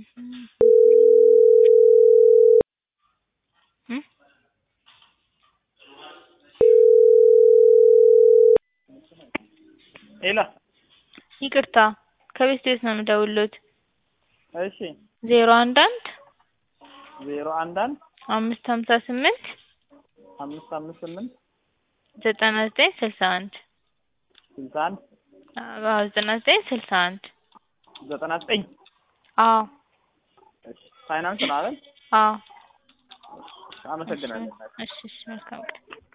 እም? ሄሎ ይቅርታ ከቤት ቤት ነው የምደውልልዎት። እሺ ዜሮ አንድ አንድ ዜሮ አንድ አንድ አምስት ሀምሳ ስምንት አምስት አምስት ስምንት ዘጠና ዘጠኝ ስልሳ አንድ ስልሳ አንድ አዎ ዘጠና ዘጠኝ ስልሳ አንድ ዘጠና ዘጠኝ አዎ እሺ ፋይናንስ ነው አይደል? አዎ አመሰግናለሁ። እሺ እሺ መልካም ቀን